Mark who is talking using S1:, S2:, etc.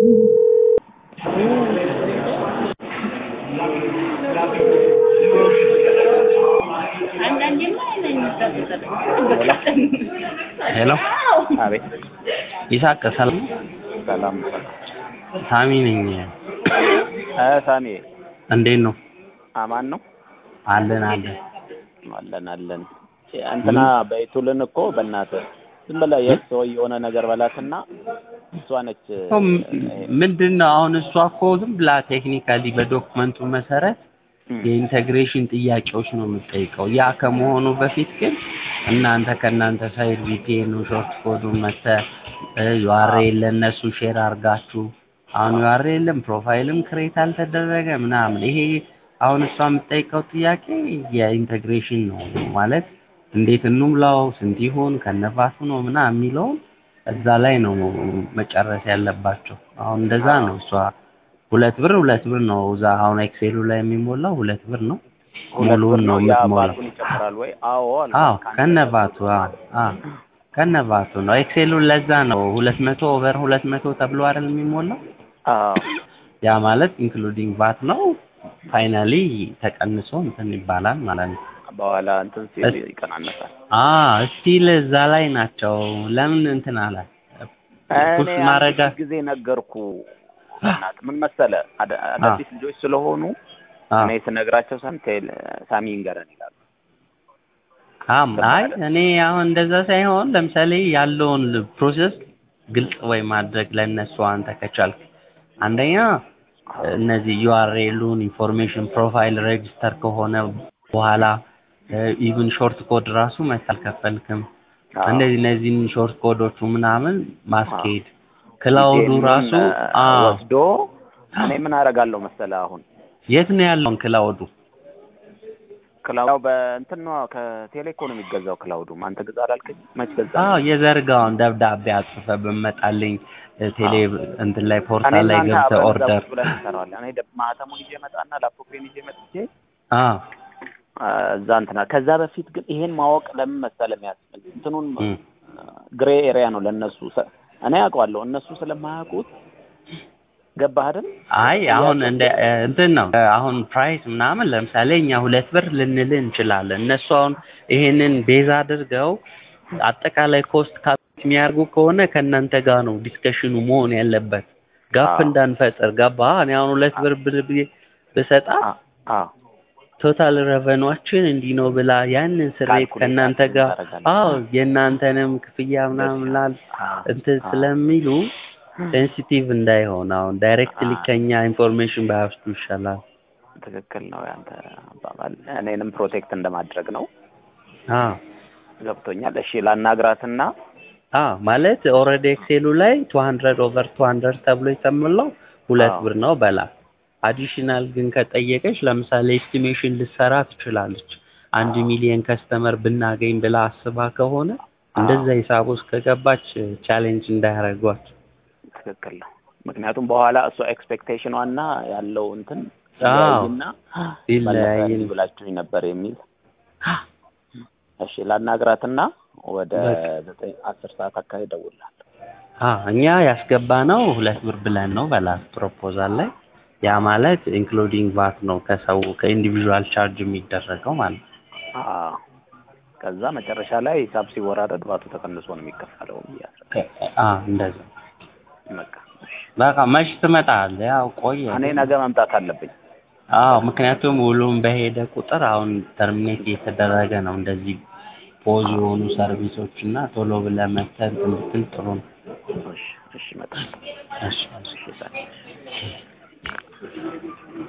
S1: ሄሎ
S2: አቤት
S1: ይሳቅ ሰላም
S2: ሰላም
S1: ሳሚ ነኝ
S2: እ ሳሚ
S1: እንዴት ነው
S2: አማን ነው
S1: አለን አለን
S2: አለን አለን እንትና በይቱልን እኮ በእናትህ ዝም ብለህ የእሱ የሆነ ነገር በላትና እሷ ነች
S1: ምንድን ነው አሁን እሷ እኮ ዝም ብላ ቴክኒካሊ በዶክመንቱ መሰረት የኢንተግሬሽን ጥያቄዎች ነው የምጠይቀው ያ ከመሆኑ በፊት ግን እናንተ ከእናንተ ሳይድ ቪፒኤን ሾርት ኮዱን መተ ዩአርኤል ለእነሱ ሼር አድርጋችሁ አሁን ዩአርኤልም ፕሮፋይልም ክሬት አልተደረገ ምናምን ይሄ አሁን እሷ የምጠይቀው ጥያቄ የኢንተግሬሽን ነው ማለት እንዴት እንሙላው ስንት ይሁን ከነፋቱ ነው ምናምን የሚለውን እዛ ላይ ነው መጨረስ ያለባቸው አሁን እንደዛ ነው እሷ ሁለት ብር ሁለት ብር ነው እዛ አሁን ኤክሴሉ ላይ የሚሞላው ሁለት ብር ነው ሙሉውን ነው የምትሞላው
S2: የአባቱን ይጨምራል ወይ አዎ አለ
S1: አዎ ከነቫቱ አዎ ከነቫቱ ነው ኤክሴሉን ለዛ ነው ሁለት መቶ ኦቨር ሁለት መቶ ተብሎ አይደል የሚሞላው
S2: አዎ
S1: ያ ማለት ኢንክሉዲንግ ቫት ነው ፋይናሊ ተቀንሶ እንትን ይባላል ማለት ነው
S2: በኋላ እንትን ሲል ይቀናነሳል
S1: አ ስቲል እዛ ላይ ናቸው ለምን እንትን አለ ፑሽ
S2: እኔ
S1: ማረጋ
S2: አንድ ጊዜ ነገርኩ እናት ምን መሰለ አዳ- አዳዲስ ልጆች ስለሆኑ
S1: አ
S2: እኔ ስነግራቸው ሰምተህ ሳሚ ይንገረን ይላሉ
S1: አም አይ እኔ አሁን እንደዛ ሳይሆን ለምሳሌ ያለውን ፕሮሰስ ግልጽ ወይ ማድረግ ለነሱ አንተ ከቻልክ አንደኛ እነዚህ ዩአርኤሉን ኢንፎርሜሽን ፕሮፋይል ሬጅስተር ከሆነ በኋላ ኢቭን ሾርት ኮድ ራሱ መች አልከፈልክም
S2: አዎ።
S1: እንደዚህ እነዚህን ሾርት ኮዶቹ ምናምን ማስኬድ ክላውዱ
S2: ዲቴይሉን፣
S1: ራሱ
S2: እ፣
S1: አ
S2: ወስዶ እኔ ምን አደርጋለሁ መሰለ አሁን
S1: የት ነው ያለውን ክላውዱ
S2: ክላውድ በእንትን ነው ከቴሌኮ ነው የሚገዛው ክላውዱም አንተ ግዛ አላልከኝ መች ገዛ
S1: አዎ የዘርጋውን ደብዳቤ አጽፈ በመጣልኝ ቴሌ እንትን ላይ
S2: እኔ
S1: ፖርታል ላይ
S2: እናንተ
S1: ገብተህ
S2: አብረን እዛ
S1: ኦርደር
S2: ቁጭ ብለን እንሰራዋለን እኔ ደ- ማህተሙን ይዤ መጣና ላፕቶፔን ይዤ መጥቼ
S1: አ
S2: አ፣ እዛ እንትና ከዛ በፊት ግን ይሄን ማወቅ ለምን መሰለ የሚያስፈልግ እንትኑን
S1: እም።
S2: ግሬ ኤሪያ ነው ለእነሱ ሰ- እኔ አውቀዋለሁ እነሱ ስለማያውቁት ገባህ አይደል
S1: አይ አሁን እንደ እንትን ነው አሁን ፕራይስ ምናምን ለምሳሌ እኛ ሁለት ብር ልንል እንችላለን። እነሱ አሁን ይሄንን ቤዝ አድርገው አጠቃላይ ኮስት ካፕ የሚያደርጉ ከሆነ ከእናንተ ጋር ነው ዲስከሽኑ መሆን ያለበት። ጋፕ
S2: አዎ።
S1: እንዳንፈጥር ገባ። እኔ አሁን ሁለት ብር ብር ብዬ ብሰጣ
S2: አ አ
S1: ቶታል ረቨኗችን እንዲህ ነው ብላ ያንን ስሬት
S2: ካልኩሌት
S1: ከእናንተ ጋር
S2: ታደርጋለህ።
S1: አዎ የእናንተንም ክፍያ ምናምን ላል
S2: አ፣
S1: እንትን
S2: አ፣
S1: ስለሚሉ ሴንሲቲቭ እንዳይሆን አሁን ዳይሬክትሊ
S2: አ።
S1: ከኛ ኢንፎርሜሽን ባያወስዱ ይሻላል።
S2: ትክክል ነው ያንተ አባባል እኔንም ፕሮቴክት እንደማድረግ ነው
S1: አዎ
S2: ገብቶኛል እሺ ላናግራትና
S1: አዎ ማለት ኦልሬዲ ኤክሴሉ ላይ ቱ ሀንድረድ ኦቨር ቱ ሀንድረድ ተብሎ የተሞላው ሁለት
S2: አዎ።
S1: ብር ነው በላት። አዲሽናል ግን ከጠየቀች ለምሳሌ ኤስቲሜሽን ልትሰራ ትችላለች። አንድ ሚሊየን ከስተመር ብናገኝ ብላ አስባ ከሆነ እንደዛ ሂሳብ ውስጥ ከገባች ቻሌንጅ እንዳያደርጓት።
S2: ትክክል ነው ምክንያቱም በኋላ እሷ ኤክስፔክቴሽኗ እና ያለው እንትን
S1: አዎ።
S2: ይለያይና
S1: ይለያይ።
S2: ባለፈ እንዲህ ብላችሁኝ ነበር የሚል እሺ ላናግራትና ወደ
S1: በቃ።
S2: ዘጠኝ አስር ሰዓት አካባቢ እደውልልሃለሁ
S1: አ እኛ ያስገባ ነው ሁለት ብር ብለን ነው በላት ፕሮፖዛል ላይ ያ ማለት ኢንክሉዲንግ ቫት ነው ከሰው ከኢንዲቪዥዋል ቻርጅ የሚደረገው ማለት ነው።
S2: አዎ ከዛ መጨረሻ ላይ ሂሳብ ሲወራረድ ባቱ ተቀንሶ ነው የሚከፈለው ብያለሁ
S1: አ እንደዛ
S2: በቃ እሺ
S1: በቃ መች ትመጣለህ? ያው ቆየ።
S2: እኔ ነገ መምጣት አለብኝ
S1: አዎ ምክንያቱም ውሉም በሄደ ቁጥር አሁን ተርሚኔት እየተደረገ ነው እንደዚህ ፖዝ የሆኑ ሰርቪሶች እና ቶሎ ብለህ መተህ እንትን ብትል ጥሩ ነው።
S2: እሺ እሺ እመጣለሁ
S1: እሺ እሺ።
S2: እሺ